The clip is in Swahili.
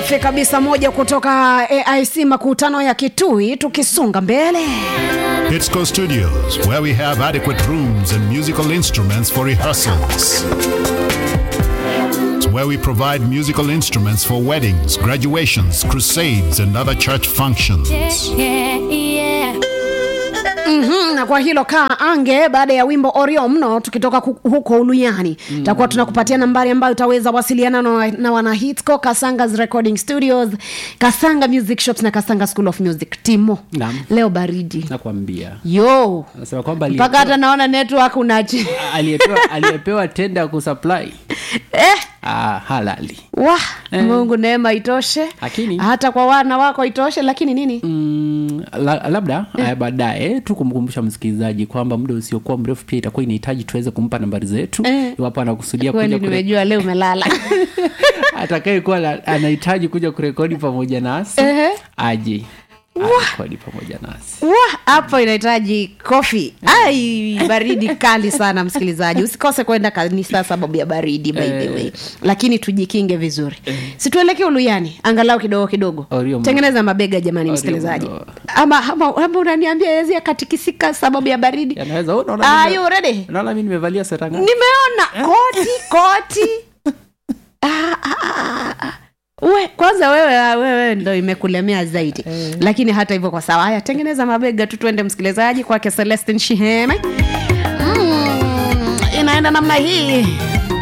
safi kabisa moja kutoka aic makutano ya kitui tukisonga mbele Hitsco Studios, where we have adequate rooms and musical instruments for rehearsals. It's where we provide musical instruments for weddings, graduations, crusades, and other church functions. mm-hmm, na kwa hilo kaa ange baada ya wimbo orio mno tukitoka ku- huko uluyani mm. takuwa tunakupatia nambari ambayo utaweza wasiliana na, na wana hitco kasangas recording studios kasanga music shops na kasanga school of music timo Naam. leo baridi nakwambia yo anasema kwamba mpaka hata naona network unachi aliyepewa aliyepewa tenda ya kusupply eh, ah, halali wa Eh. mungu neema itoshe Lakini- hata kwa wana wako itoshe lakini nini Mm, la, labda yeah. baadaye tu kumkumbusha msikilizaji kwamba muda usiokuwa mrefu pia itakuwa inahitaji tuweze kumpa nambari zetu Eh. iwapo anakusudia kweli kuja kure... nimejua leo umelala atakayekuwa na- anahitaji kuja kurekodi pamoja nasi Ehe. aje arekodi pamoja nasi Wah, hapo inahitaji kofi ai baridi kali sana msikilizaji usikose kwenda kanisa sababu ya baridi by the way lakini tujikinge vizuri situelekee uluyani angalau kidogo kidogo Orio mno. tengeneza mabega jamani Orio msikilizaji mno. ama, ama, ama unaniambia yezi akatikisika sababu ya baridi yanaweza oh, unaona Are mimi- you ready? unaona mi nimevalia seranga nimeona koti koti Ah, ah, ah, ah. we kwanza wewe wewe ndo imekulemea zaidi lakini hata hivyo kwa sawa haya tengeneza mabega tu twende msikilizaji kwake celestin shiheme mm, inaenda namna hii